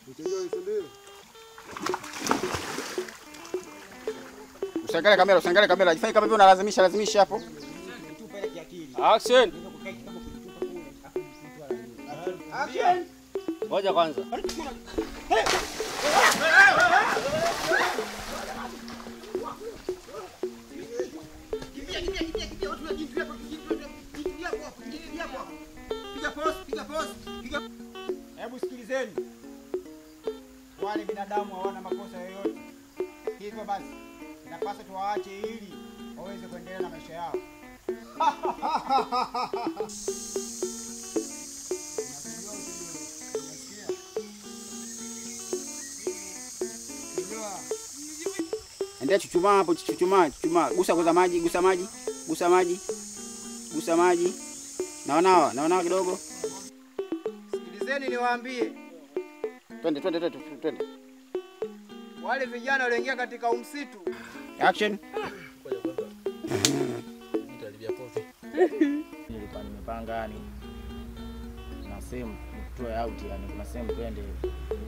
Usiangalie kamera, usiangalie kamera. Jifanye kama vile unalazimisha lazimisha hapo. Action. Ngoja kwanza. Hebu sikilizeni, wale binadamu hawana makosa yoyote, hivyo basi inapaswa tuwaache ili waweze kuendelea na maisha yao. Endelea chuchumaa hapo, chuchumaa, chuchumaa. Gusa kwanza maji, gusa maji, gusa maji. Gusa maji. Naonawa, naonawa kidogo. Sikilizeni niwaambie, Twende, twende, twende, twende. wale vijana walioingia katika umsitu Action. Nilikuwa nimepanga yani na sehemu tutoe out yani kuna sehemu twende